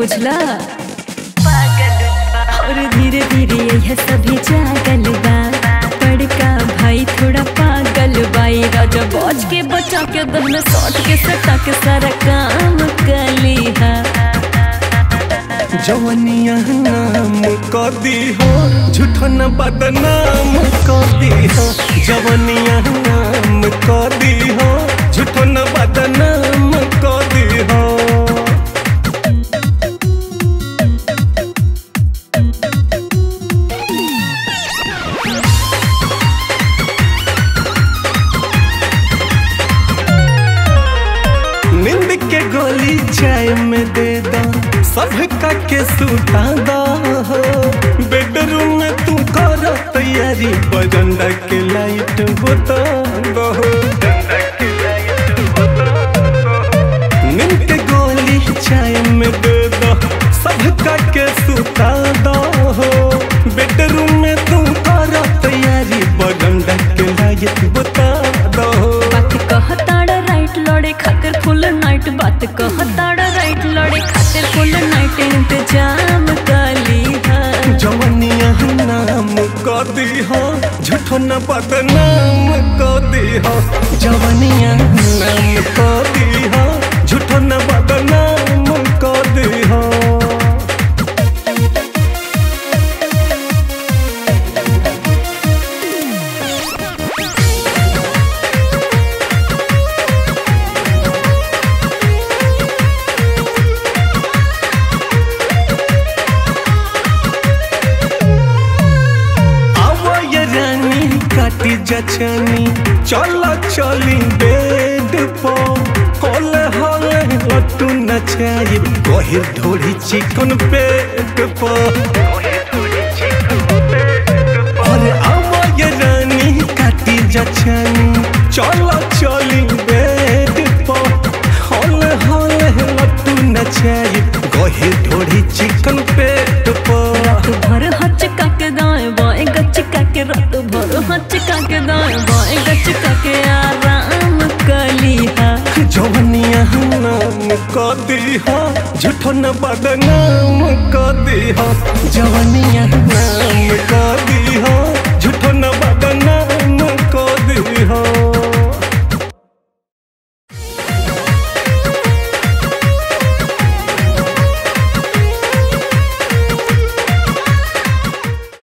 बुझला और धीरे धीरे यह सभी जागल बा बड़का भाई थोड़ा पागल बाई राजा बच के बचा के दहन सौट के सटा के सारा काम कली हा जवनिया नाम कदी हो झूठो न बदनाम कदी हो जवनिया नाम कदी हो झूठो न बदनाम कदी हो नींद के गोली चाय में दे दो सब का के सुता दो बेडरूम में तू कर तैयारी बजंडा के लाइट बुता दो नींद के गोली चाय में दे दो सब का के सुता दो बेडरूम में तू कर तैयारी बजंडा के लाइट बुता दो बात कहताड़ राइट लड़े खातिर फुल नाइट बात कहताड़ राइट लड़े खातिर फुल नाइट इंतजाम कली हा जवनिया नाम कदी हो झूठो न बदनाम कदी हो जवनिया नाम कदी हो झूठो न बदनाम कदी हो आवो ये रानी काटी जचनी चला चली बेड पो होले होले लट्टू नचाई गहिर ढोरी चिकन पेट पो अरे आवो ये रानी काटी जचनी चला चली बेड पो होले होले लट्टू नचाई गहिर ढोरी चिकन पेट पो रात भर हचका के दाएं बाएं गचका के रात भर हचका के दाएं बाएं गचका के आराम कली हा जवनिया नाम कदी हो झूठो न बदनाम कदी हो जवनिया नाम कदी